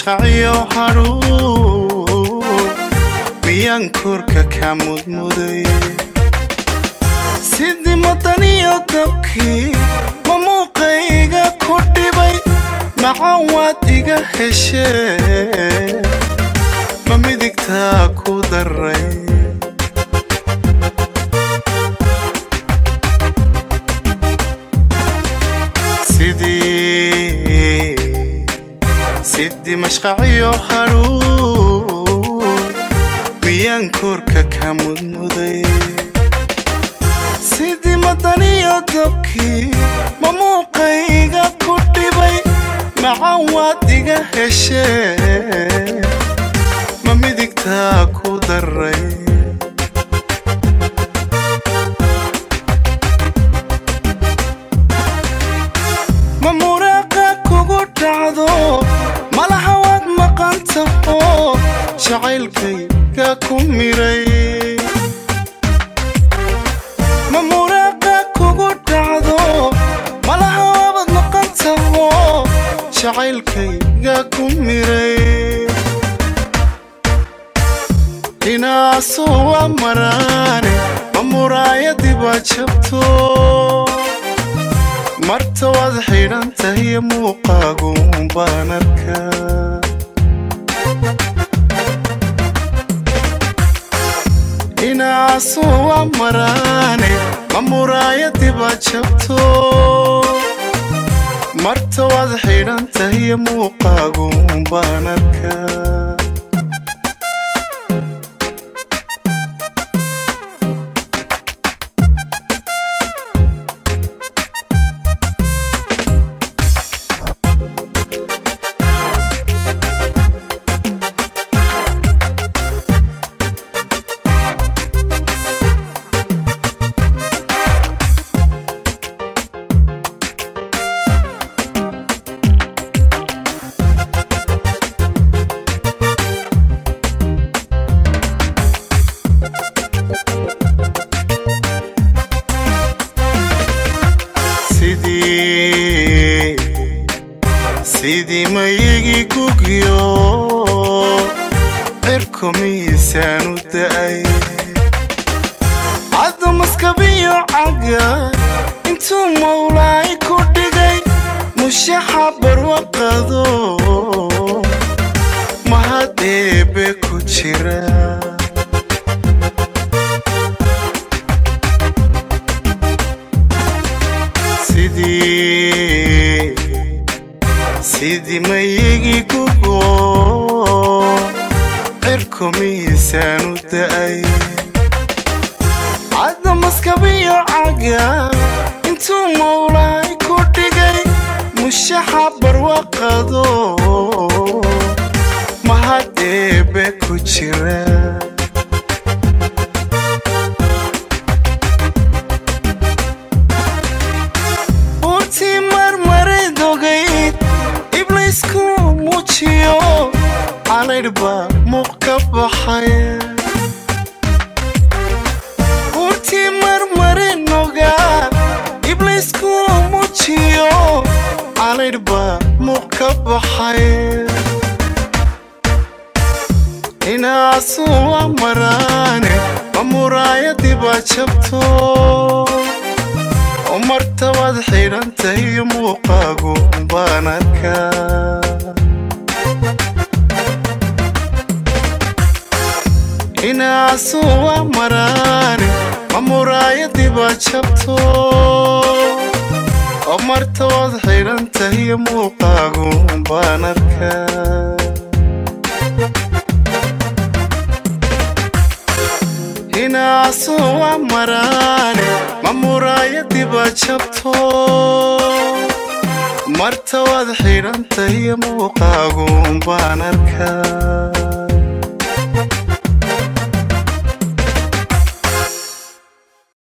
mashqaciyo hadhuun miyaan korka ka mudmuday sidii madaniyo dabkii ma muuqayga ku dhibay macaan waad iga heshee ma midigtaa ku daray sidii sidii mashqaciyo hadhuun miyaan korka ka mudmuday sidii madaniyo dabkii ma muuqayga ku dhibay macaan waad iga heshee ma midigtaa ku daray ma muraaqa kugu dhacdo malaha waad maqan taho jacaylkayga ku miray ma muraaqa kugu dhacdo malaha waabad maqan taho jacaylkayga ku miray inaasu waa maraane ma muraayadiba jabto marta waad xidhan tahiyo muuqaagun baan arkaa inaasu waa maraane ma muraayadiba jabto marta waad xidhan tahiyo muuqaagun baan arkaa sidii sidii mayigi gugyo cirku miisaan u da'ay caddu maskabiyo caga intuu mawlaay ku dhigay mushaxa barwaqado mahad eebe ku jira sidii sidii mayigi gugo cirku miisaan u da'ay cadda maskabiyo caga intuu mawlaay ku dhigay mushaxa barwaqado mahad eebe ku jira urtii marmarid ogayd ibliisku muujiyo calaydhba muuq ka baxay urtii marmarin ogaa ibliisku muujiyo calaydhba muuq ka baxay inaasu waa maraane ma muraayadiba jabto oo marta waad xidhan tahiyo muuqaagu baan arkaa inaasu waa maraane ma muraayadiba jabto oo marta waad xidhan tahiyo muuqaagu baan arkaa inaasu waa maraane ma muraayadiba jabto marta waad xidhan tahiyo muuqaagun baan arkaa